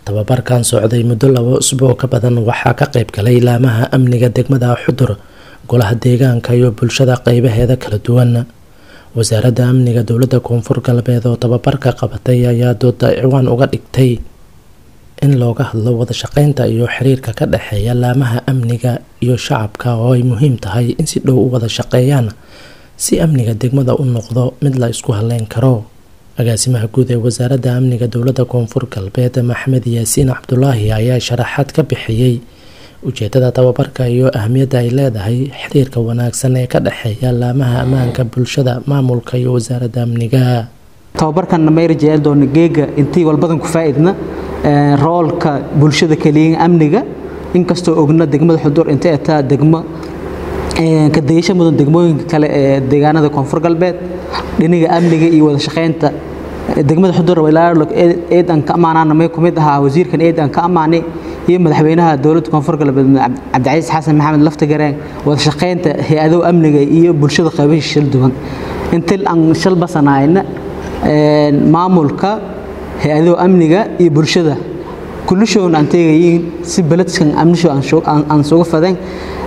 tababarkan socday muddo labo usbuuc ka badan waxaa ka qayb galay laamaha amniga degmada xudur golaha deegaanka iyo bulshada qeybaheeda kala duwan wasaaradda amniga dowladda koonfur galbeed oo tababarka qabatay ayaa dooda ciwaan uga dhigtay in looga hadlo wada shaqeynta iyo xiriirka ka dhexeeya laamaha amniga iyo shacabka oo ay muhiim tahay in si dhow u wada shaqeeyaan si amniga degmada u noqdo mid la isku haleyn karo agaasimaha guud ee wasaaradda amniga dowladda koonfur galbeed maxamed yaasiin cabdulaahi ayaa sharaxaad ka bixiyey ujeedada tababarka iyo ahmiyadda ay leedahay xiriirka wanaagsan ee ka dhexeeya laamaha ammaanka bulshada maamulka iyo wasaaradda amniga tababarkanna mayra jecel doona geega intii walbadan ku faa'iidna roolka bulshada kaliya amniga inkastoo ogna degmada xudur intay ataa degmo ka dayasho mudan degmooyinka kale ee deegaanada koonfur galbeed dhiniga amniga iyo wada shaqeynta degmada xudur walaalog eed aan ka amaanana may ku mid ahaa wasiirkan eed aan ka amaanay iyo madaxweynaha dowladda koonfur galbeed cabdicasiis xasan maxamed laftagareen wada shaqeynta hay-adaha amniga iyo bulshada qaybaha shil duwan intii aan shal basanayna maamulka hay-adaha amniga iyo bulshada kullishoon aan teegayiin si beledkan amnisho aan suga fadeen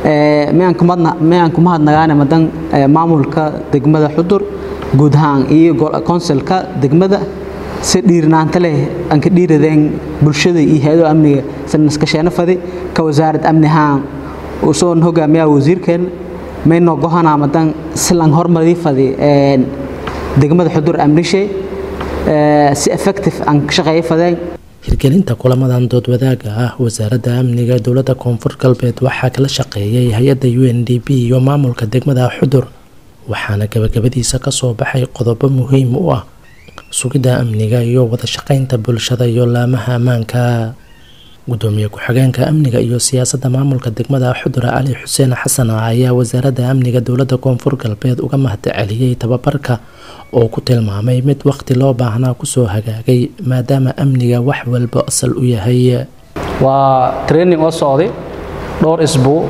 mayaan kuma hadnagaane madan maamulka degmada xudur guud ahaan iyo konsulka degmada si dhiirnaanta leh aan ka dhiiradeen bulshada iyo hay-adaha amniga sanaskasheena fadi ka wasaarad amni ahaan usoon hogaamiyaha wasiirkeen maynoo gohanaa madan silan hormarii fadi degmada xudur amnishe si effective aan ka shaqeeya fadeen hirgelinta kulamadan dood wadaaga ah wasaaradda amniga dowladda koonfur galbeed waxaa kala shaqeeyay hay-adda u n d b iyo maamulka degmada xudur waxaana gabagabadiisa kasoo baxay qodobo muhiim u ah sugidda amniga iyo wada shaqeynta bulshada iyo laamaha ammaanka gudoomiye ku-xigeenka amniga iyo siyaasadda maamulka degmada xudur cali xuseen xasan ayaa wasaaradda amniga dowladda koonfur galbeed uga mahadceliyey tababarka oo ku tilmaamay mid waqti loo baahnaa kusoo hagaagay maadaama amniga wax walba asal u yahay waa training oo socday dhowr isbuuc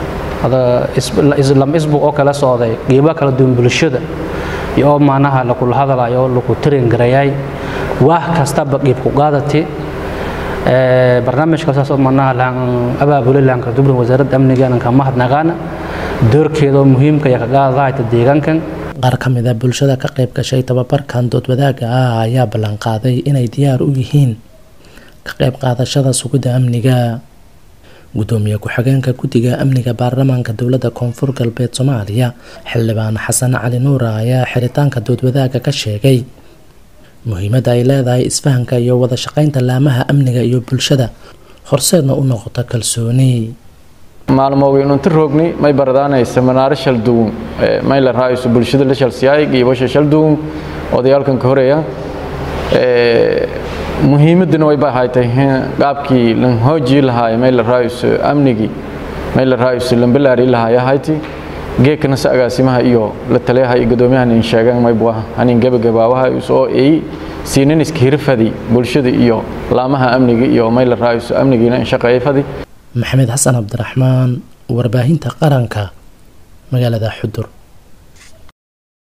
lam isbuuc oo kala socday qeybo kala duwan bulshada iyo oo maanaha lakula hadalayo lagu train garayay wax kastaba qeyb ku qaadati barnaamijka saas oo maanaha laan abaabulay laanka dubrin wasaaradda amniga aan ka mahadnaqaana doorkeeda oo muhiimka iyo ka qaadahayta deegaankan qaar ka mid a bulshada ka qayb gashay tababarkan dood wadaaga ah ayaa ballanqaaday inay diyaar u yihiin ka qayb qaadashada sugidda amniga gudoomiye ku-xigeenka guddiga amniga baarlamaanka dowladda koonfur galbeed soomaaliya xildhibaan xasan cali nuura ayaa xiritaanka dood wadaaga ka sheegay muhiimadda ay leedahay isfahanka iyo wada shaqeynta laamaha amniga iyo bulshada horseedna u noqoto kalsooni maalmoogaynuunti roogni may baradaanaysa manaaro shalduwun may la raayso bulshada la shalsiyaay giibasha shalduwun odayaalkan ka horeeya muhiimaddina way bahaytay qaabkii lan hoojii lahaay may la raayso amnigii may la raayso lambalaari lahaay ahayti geekana se agaasimaha iyo la taliyaha iyo guddoomiyahan in sheegaan may buaha hanin gebagabaabaha soo eey siinin iska hirfadi bulshada iyo laamaha amniga iyo may la raayso amnigiina in shaqeeya fadi maxamed xasan cabdiraxmaan warbaahinta qaranka magaalada xudur